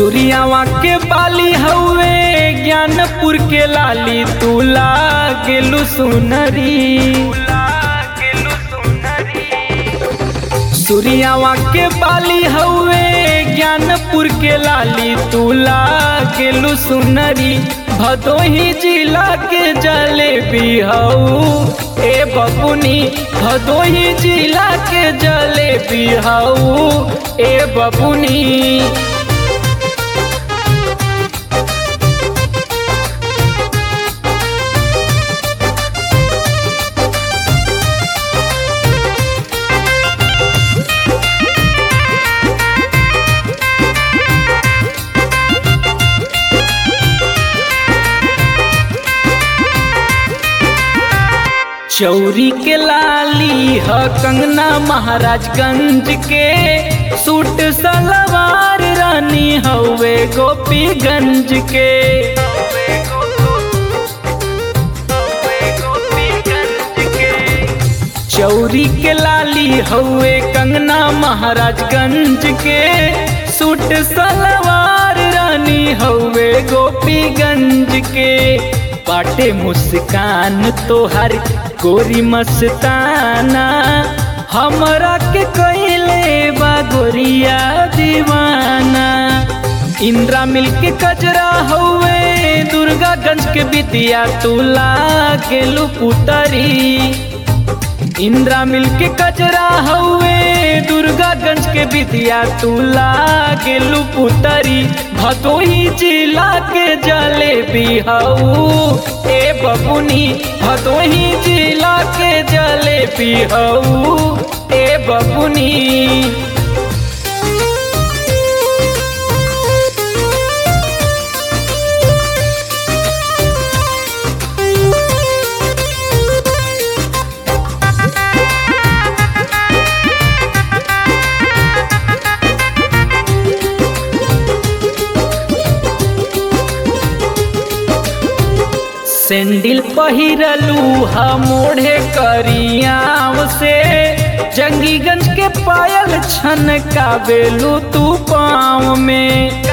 सूर्यावा के बाली हवे ज्ञानपुर के लाली तू लागेलु सुनरी सूर्यावा के बाली हवे ज्ञानपुर के लाली तू लागेलु सुनरी भदोही जिला के जलेबी हऊ ए बबुनी भदोही जिला के जलेबी हऊ ए बबुनी चौरी के लाली ह कंगना महाराजगंज के सूट सलवार रानी हवे गोपीगंज के चौरी के लाली हवे कंगना महाराजगंज के सूट सलवार रानी हवे गोपीगंज के बाटे मुस्कान तोहर गोरी मस्ताना हमरा के कहले बा गोरिया दीवाना इंदिरा मिल के कजरा हवे दुर्गागंज के बितिया तू लागेलू पुतरी इंदिरा मिल के कजरा हवे दुर्गागंज के बितिया तू लागेलू पुतरी भदोही जिला के जलेबी हऊ ए बबुनी भदोही जिला के जलेबी हऊ ए बबुनी सेंडिल पहिरलू ह मोढ़े करियाव से जंगीगंज के पायल छन काबेलू तू पाँव में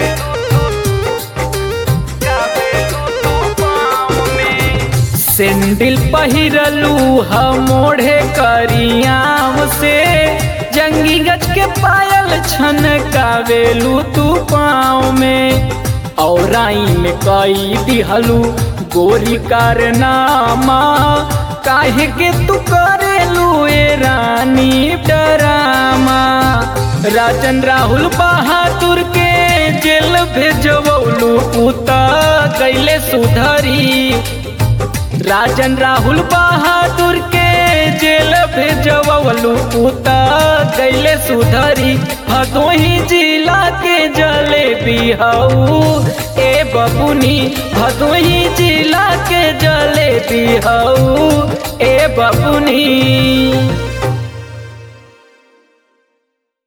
सेंडिल पहिरलू ह मोढ़े करियाव से जंगीगंज के पायल छन काबेलू तू पाँव में और में कई दिहलू गोरी कारनामा काहे के तू करेलू ए रानी डरामा राजन राहुल बहादुर के जेल भेजवलू उता कैले सुधरी राजन राहुल बहादुर के जेल भेजवलू उता कैले सुधरी भदोही जिला के जलेबी हऊ ए बबुनी भदोही जिला के जलेबी हऊ ए बबुनी